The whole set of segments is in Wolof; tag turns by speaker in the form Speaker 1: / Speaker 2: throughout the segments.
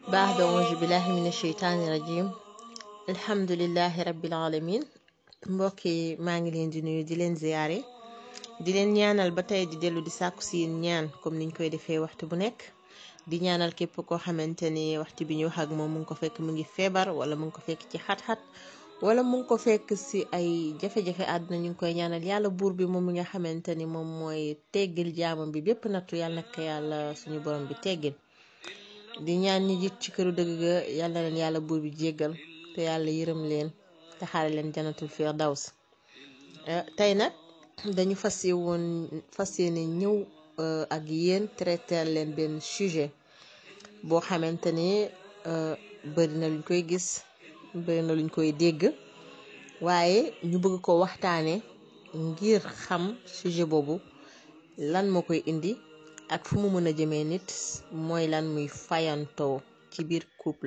Speaker 1: baax da auzu billahi min asheytaani rajim alhamdulilahi rabbil alamin mbokk yi maa ngi leen di nuyu di leen ziyaare di leen ñaanal ba tey di dellu di sàkku si yéen ñaan comme niñ koy defee waxtu bu nekk di ñaanal képp koo xamante ni waxtu bi ñu wax ak moom mu ngi ko fekk mu ngi feebar wala mu ngi ko fekk ci xat-xat wala mu ngi ko fekk si ay jafe-jafe àdduna ñu ngi koy ñaanal yàlla buur bi moom mi nga xamante ni moom mooy teggil jaamam bi bépp nattu yàlla nag yàlla suñu borom bi teggil di ñaan ñi jiit ci këru dëgg ga yàlla leen yàlla buur bi jéggal te yàlla yërëm leen te xaare leen janatul firdaws tey nag dañu fas woon fas yéene ñëw ak yéen traiter leen benn sujet boo xamante ni bëri na luñ koy gis bëri na luñ koy dégg waaye ñu bëgg ko waxtaane ngir xam sujet boobu lan moo koy indi ak fu mu mën a jëmee nit mooy lan muy fayantoo ci biir couple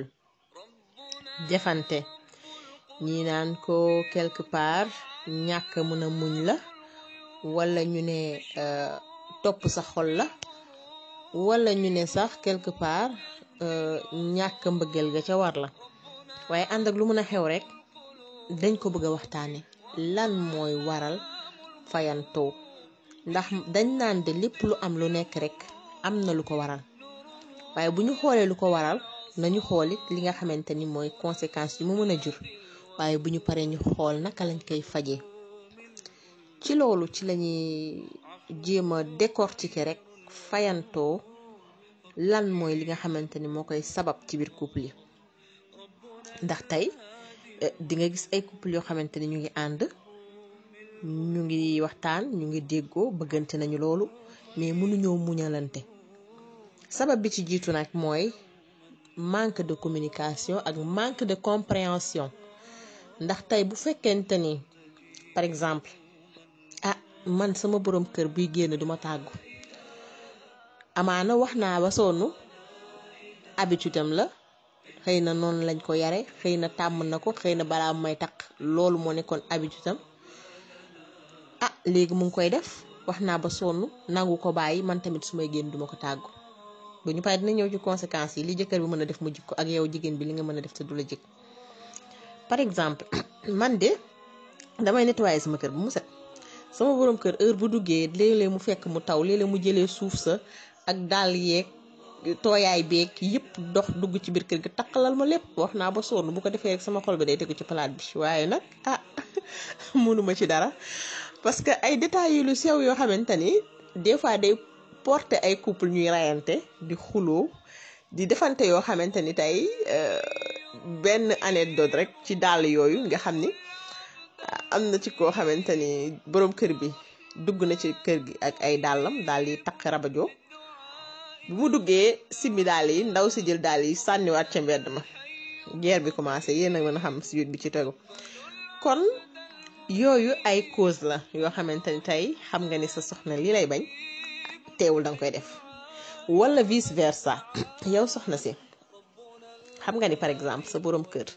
Speaker 1: defante ñi naan ko quelque part ñàkk mën a muñ la wala ñu ne topp sa xol la wala ñu ne sax quelque part ñàkk mbëggeel ga ca war la waaye ànd ak lu mën a xew rek dañ ko bëgg a waxtaane lan mooy waral fayantoo ndax dañ naan de lépp lu am lu nekk rek am na lu ko waral waaye bu ñu xoolee lu ko waral nañu xoolit li nga xamante ni mooy conséquences yu mu mën a jur waaye bu ñu paree ñu xool naka lañ koy fajee ci loolu ci lañuy jéem a décortiquer rek fayantoo lan mooy li nga xamante ni moo koy sabab ci biir couple yi ndax tey di nga gis ay couple yoo xamante ni ñu ngi ànd ñu ngi waxtaan ñu ngi déggoo bëggante nañu loolu mais mënuñoo muñalante sabab bi ci jiitu nag mooy manque de communication ak manque de compréhension ndax tey bu fekkente ni par exemple ah man sama borom kër buy génn duma tàggu amaana wax naa ba sonn habitude am la xëy na noonu lañ ko yare xëy na tàmm na ko xëy na balaa may taq loolu moo nekkoon habitude am ah léegi mu ngi koy def wax naa ba sonn nangu ko bàyyi man tamit su may génn duma ko tàggu bu ñu paree dina ñëw ci conséquences yi li jëkkër bi mën a def mu jikko ak yow jigéen bi li nga mën a def te du la jëkk par exemple man de damay nettoyer sama kër bu mu set sama borom kër heure bu duggee léeg-léeg mu fekk mu taw léeg-léeg mu jëlee suuf sa ak dàll yeeg tooyaay beeg yëpp dox dugg ci biir kër gi taqalal ma lépp wax naa ba sonn bu ko defee rek sama xol bi day tegu ci palaat bi waaye nag ah mënuma ci dara parce que ay détails yu lu sew yoo xamante ni des fois day porter ay couple ñuy rayante di xuloo di defante yoo xamante ni tey benn anecdote rek ci dàll yooyu nga xam ni am na ci koo xamante ni borom kër bi dugg na ci kër gi ak ay dàllam daal yi taq rabajo bu mu duggee simmi daal yi ndaw si jël daal yi sànniwaat ca mbedd ma guerre bi commencé yéen a mën a xam suite bi ci tegu kon yooyu ay cause la yoo xamante ni tey xam nga ni sa soxna li lay bañ teewul danga koy def wala vice versa yow soxna si xam nga ni par exemple sa borom kër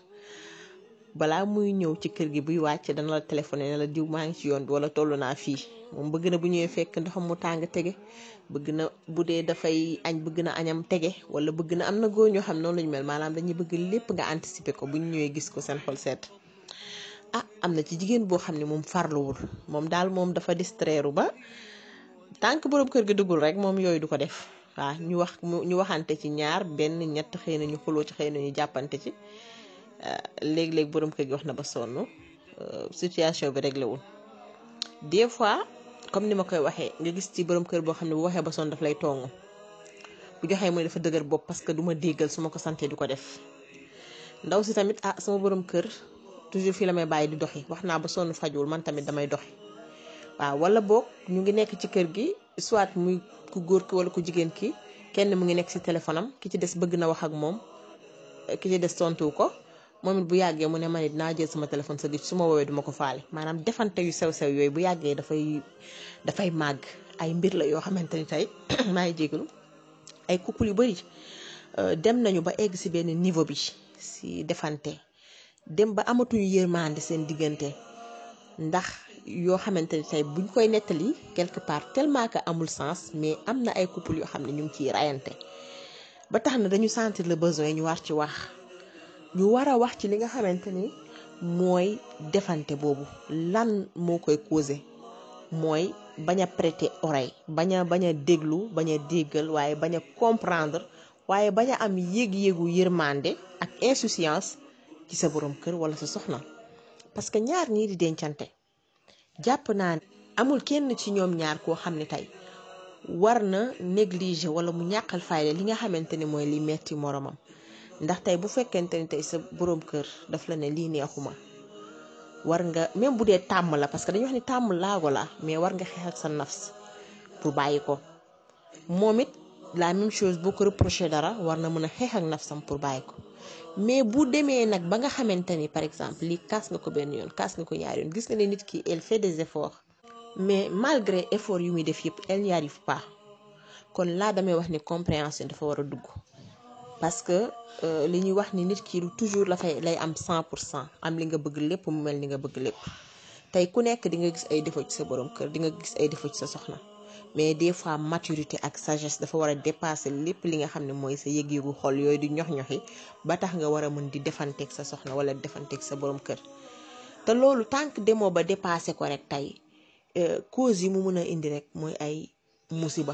Speaker 1: balaa muy ñëw ci kër gi buy wàcc dana la téléphoné ne la diw maa ngi ci yoon bi wala toll naa fii moom bëgg na bu ñëwee fekk ndoxam mu tàng tege bëgg na bu dee dafay añ bëgg na añam tege wala bëgg na am na góor ñoo xam noonu lañu mel maanaam dañuy bëgg lépp nga anticiper ko bu ñu ñëwee gis ko seen xol seet ah am na ci jigéen boo xam ne moom farluwul moom daal moom dafa distraire ba tànk borom kër gi duggul rek moom yooyu du ko def waaw ñu wax ñu waxante ci ñaar benn ñett xëy na ñu xuloo ci xëy na ñu jàppante ci léeg-léeg borom kër gi wax na ba sonn situation bi réglé wul des fois comme ni ma koy waxee nga gis ci borom kër boo xam ne bu waxee ba sonn daf lay tongu bu joxee mu ne dafa dëgër bopp parce que du ma déggal su ma ko santee du ko def ndaw si tamit ah sama borom kër toujours fii la may bàyyi di doxi wax naa ba sonn fajul man tamit damay doxi waaw wala boog ñu ngi nekk ci kër gi soit muy ku góor ki wala ku jigéen ki kenn mu ngi nekk ci téléphone am ki ci des bëgg na wax ak moom ki ci des tontu ko moom it bu yàggee mu ne man it naa jël sama téléphone sa gis su ma woowee duma ko faale maanaam defante yu sew-sew yooyu bu yàggee dafay dafay màgg ay mbir la yoo xamante ni tey maa ngi jégalu ay couple yu bari dem nañu ba egg ci benn niveau bi ci defante dem ba amatuñu yërmande seen diggante ndax yoo xamante ni tey buñ koy nettali quelque part tellement que amul sens mais am na ay couple yoo xam ne ñu ngi ciy rayante ba tax na dañu sentir le besoin ñu war ci wax ñu war a wax ci li nga xamante ni mooy defante boobu lan moo koy causé mooy bañ a prêter oreille bañ a bañ a déglu bañ a déggal waaye bañ a comprendre waaye bañ a am yéeg-yéegu yërmande ak insouciance ci sa borom kër wala sa soxna parce que ñaar ñii di dencante jàpp naa ne amul kenn ci ñoom ñaar koo xam ne tey war na négliger wala mu ñàkkal fayda li nga xamante ni mooy li metti moromam ndax tey bu fekkente ni tey sa borom kër daf la ne lii neexuma war nga même bu dee tàmm la parce que dañuy wax ni tàmm laago la mais war nga xeex ak sa nafs pour bàyyi ko moom it la même chose boo ko reproché dara war na mën a xeex ak nafsam pour bàyyi ko mais bu demee nag ba nga xamante ni par exemple lii kaas nga ko benn yoon kaas nga ko ñaari yoon gis nga ne nit ki elle fait des efforts mais malgré effort yu muy def yëpp elle n'y arrive pas kon laa damay wax ni compréhension dafa war a dugg parce que li ñuy wax ni nit ki toujours la fay lay am 100 pour cent am li nga bëgg lépp mu mel ni nga bëgg lépp tey ku nekk di nga gis ay défaut ci sa borom kër di nga gis ay défaut ci sa soxna mais des fois maturité ak sagesse dafa war a dépasser lépp li nga xam ne mooy sa yëg-yëgu xol yooyu di ñox-ñoxi ba tax nga war a mën di defanteeg sa soxna wala defanteeg sa borom kër te loolu tant que demoo ba dépassé ko rek tey cause yi mu mën a indi rek mooy ay musiba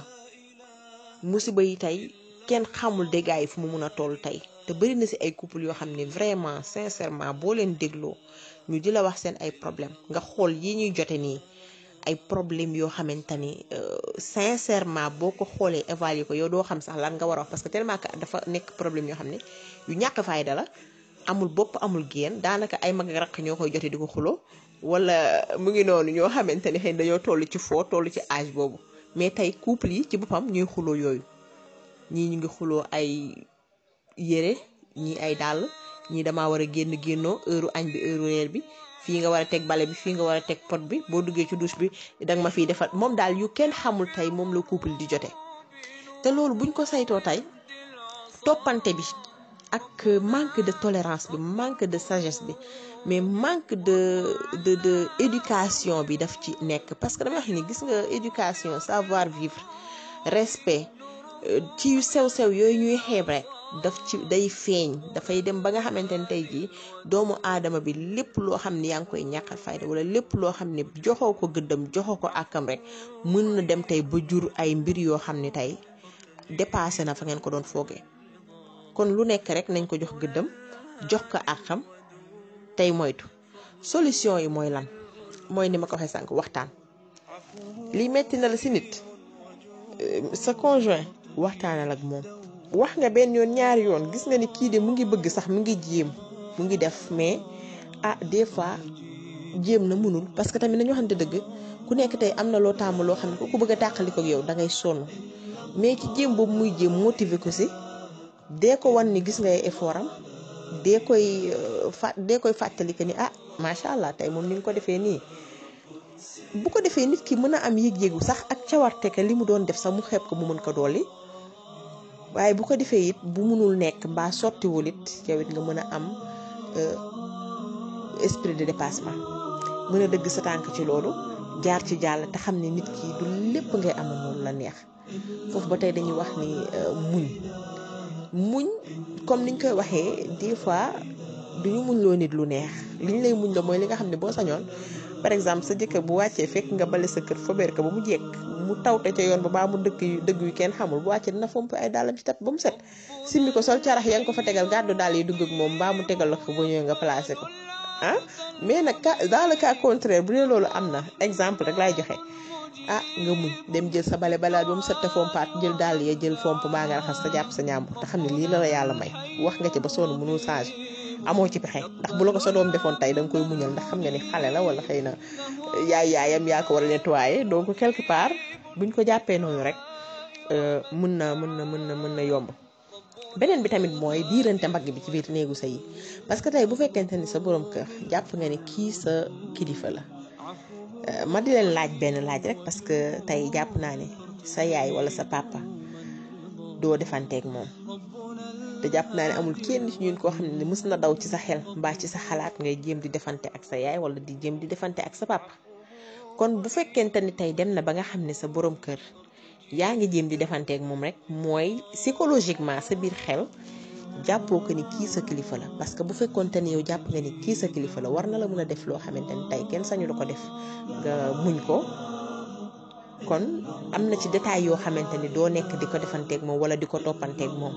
Speaker 1: musiba yi tey kenn xamul dégâts yi fu mu mun a toll tey te bëri na ci ay couple yoo xam ne vraiment sincèrement boo leen dégloo ñu di la wax seen ay problème nga xool yi ñuy jote nii ay problème yoo xamante ni sincèrement boo ko xoolee évaluer ko yow doo xam sax lan nga war a wax parce que tellement que dafa nekk problème yoo xam ne yu ñàkk fayda la amul bopp amul génn daanaka ay mag raq ñoo koy jote di ko xuloo wala mu ngi noonu ñoo xamante ni xëy na dañoo toll ci foo toll ci âge boobu mais tey couple yi ci boppam ñuy xuloo yooyu ñii ñu ngi xuloo ay yére ñii ay dàll ñii damaa war a génn génnoo heure añ bi heure reer bi fii nga war a teg bale bi fii nga war a teg pot bi boo duggee ci douche bi danga ma fiy defal moom daal yu kenn xamul tey moom la couple di jote te loolu buñ ko saytoo tey toppante bi ak manque de tolérance bi manque de sagesse bi mais manque de de de éducation bi daf ci nekk parce que dama wax ni gis nga éducation savoir vivre respect ci yu sew-sew yooyu ñuy xeeb rek daf ci day feeñ dafay dem ba nga xamante ne tey jii doomu aadama bi lépp loo xam ne yaa ngi koy ñàkkal fayda wala lépp loo xam ne joxoo ko gëddam joxoo ko àkkam rek mën na dem tey ba jur ay mbir yoo xam ne tey dépassé na fa ngeen ko doon foogee kon lu nekk rek nañ ko jox gëddam jox ko àkkam tey moytu solution yi mooy lan mooy ni ma ko waxee sànq waxtaan lii metti na la si nit sa conjoint waxtaanal ak moom wax nga benn yoon ñaari yoon gis nga ni kii de mu ngi bëgg sax mu ngi jéem mu ngi def mais ah des fois jéem na mënul parce que tamit nañu waxante dëgg ku nekk tey am na loo tàmm loo xam ne ku ko bëgg a tàqali ko ak yow da ngay sonn mais ci jéem boobu muy jéem motiver ko si dee ko wan ni gis ngay effort am dee koy fa dee koy fàttali que ni ah macha allah tey moom ni nga ko defee nii bu ko defee nit ki mën a am yëg-yëgu sax ak cawarte que li mu doon def sax mu xeeb ko mu mën ko dolli waaye bu ko defee it bu mënul nekk mbaa sottiwul it yow it nga mën a am esprit de dépassement mën a dëgg sa tànk ci loolu jaar ci jàll te xam ne nit ki du lépp ngay amal noonu la neex foofu ba tey dañuy wax ni muñ muñ comme niñ koy waxee des fois duñu muñ loo nit lu neex liñ lay muñ la mooy li nga xam ne boo sañoon par exemple sa jëkkër bu wàccee fekk nga bale sa kër fobeer ko ba mu jekk mu tawte ca yoon ba baa mu dëkk yu dëgg yu kenn xamul bu wàccee dina fomp ay dàllam ci tat ba mu set simmi ko sol carax ya nga ko fa tegal gàddu daal yi dugg ak moom mbaa mu tegal la ko ba ñëwee nga placé ko ah mais nag cas dans le cas contraire bu dee loolu am na exemple rek laay joxe ah nga muñ dem jël sa bale balaa ba mu set te fompaat jël dàll ya jël fomp mbaa nga raxas sa jàpp sa ñàmbu te xam ne lii la la yàlla may wax nga ci ba sonn mënul changé amoo ci pexe ndax bu la ko sa doom defoon tey da nga koy muñal ndax xam nga ni xale la wala xëy na yaay yaayam yaa ko war a nettoyer donc quelque part buñ ko jàppee noonu rek mën na mën na mën na mën na yomb beneen bi tamit mooy diirante mbagg bi ci biir néegu sa yi parce que tey bu fekkente ni sa borom kër jàpp nga ni kii sa kilifa la ma di leen laaj benn laaj rek parce que tey jàpp naa ne sa yaay wala sa papa doo defanteeg moom te jàpp naa ne amul kenn ci ñun koo xam ne mës na daw ci sa xel mbaa ci sa xalaat ngay jéem di defante ak sa yaay wala di jéem di defante ak sa papa kon bu fekkente ni tey dem na ba nga xam ne sa borom kër yaa ngi jéem di defanteeg moom rek mooy psychologiquement sa biir xel jàppoo ko ni kii sa kilifa la parce que bu fekkoonte ni yow jàpp nga ni kii sa kilifa la war na la mën a def loo xamante ni tey kenn sañu la ko def nga muñ ko kon am na ci détail yoo xamante ni doo nekk di ko defanteeg moom wala di ko toppanteeg moom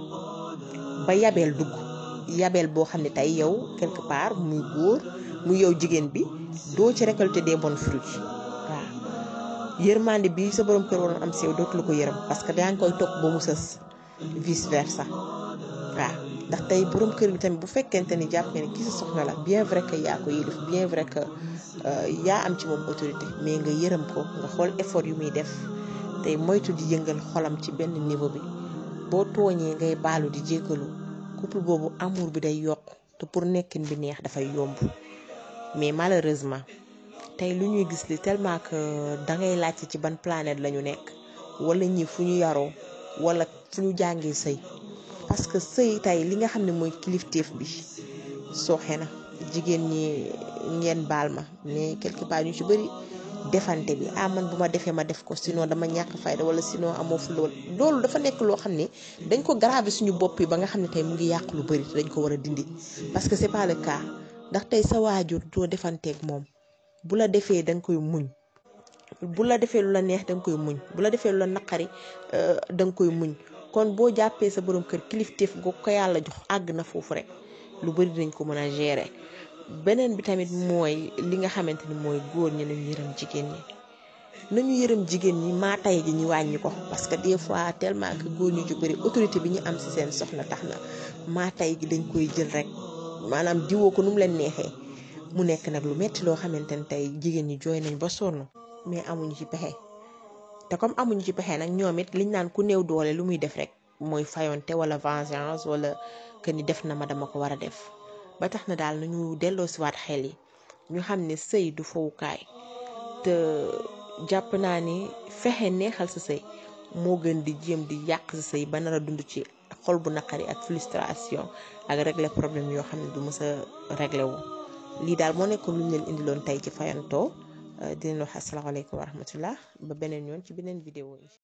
Speaker 1: ba yabeel dugg yabeel boo xam ne tey yow quelque part muy góor muy yow jigéen bi doo ci récolter des bons fruits waaw yërmande bi sa borom kër waroon am si yow dootu la ko yërëm parce que yaa ngi koy topp ba mu sës vice versa waaw ndax tey borom kër bi tamit bu fekkente ni jàpp nga ne kii sa soxna la bien vrai que yaa ko yilif bien vrai que yaa am ci moom autorité mais nga yërëm ko nga xool effort yu muy def tey moytu di yëngal xolam ci benn niveau bi boo tooñee ngay baalu di jéggalu couple boobu amour bi day yokk te pour nekkin bi neex dafay yomb mais malheureusement tey lu ñuy gis li tellement que dangay laajte ci ban planète la ñu nekk wala ñi fu ñu yaroo wala fu ñu jàngee sëy parce que sëy tey li nga xam ne mooy kilifteef bi sooxe na jigéen ñi ngeen baal ma mais quelque part ñu ci bëri defante bi ah man bu ma defee ma def ko sinon dama ñàkk fayda wala sinon amoo fu lool loolu dafa nekk loo xam ne dañ ko gravé suñu bopp yi ba nga xam ne tey mu ngi yàq lu bëri dañ ko war a dindi parce que c'est pas le cas ndax tey sa waajur doo defanteeg moom bu la defee da nga koy muñ bu la defee lu la neex da nga koy muñ bu la defee lu la naqari da nga koy muñ kon boo jàppee sa borom kër kilifteef goo ko yàlla jox àgg na foofu rek lu bëri dañ ko mën a gérer beneen bi tamit mooy li nga xamante ni mooy góor ñi nañu yërëm jigéen ñi nañu yërëm jigéen ñi maa tay gi ñu wàññi ko parce que des fois tellement que góor ñu ci bëri autorité bi ñu am si seen soxna tax na maa tay gi dañ koy jël rek maanaam diwoo ko nu mu leen neexee mu nekk nag lu metti loo xamante ni tey jigéen ñi jooy nañ ba sonn mais amuñu ci pexe te comme amuñu ci pexe nag ñoom it liñ naan ku néew doole lu muy def rek mooy fayonte wala vengeance wala que ni def na ma dama ko war a def ba tax na daal nañu delloo siwaat xel yi ñu xam ne sëy du fowukaay te jàpp naa ni fexe neexal sa sëy moo gën di jéem di yàq sa sëy ba nar a dund ci xol bu naqari ak frustration ak régler problème yoo xam ne du mës a réglé wu lii daal moo nekkoon lu ñu leen indiloon tey ci fayantoo di leen wax asalaamaaleykum wa rahmatullah ba beneen yoon ci beneen vidéo yi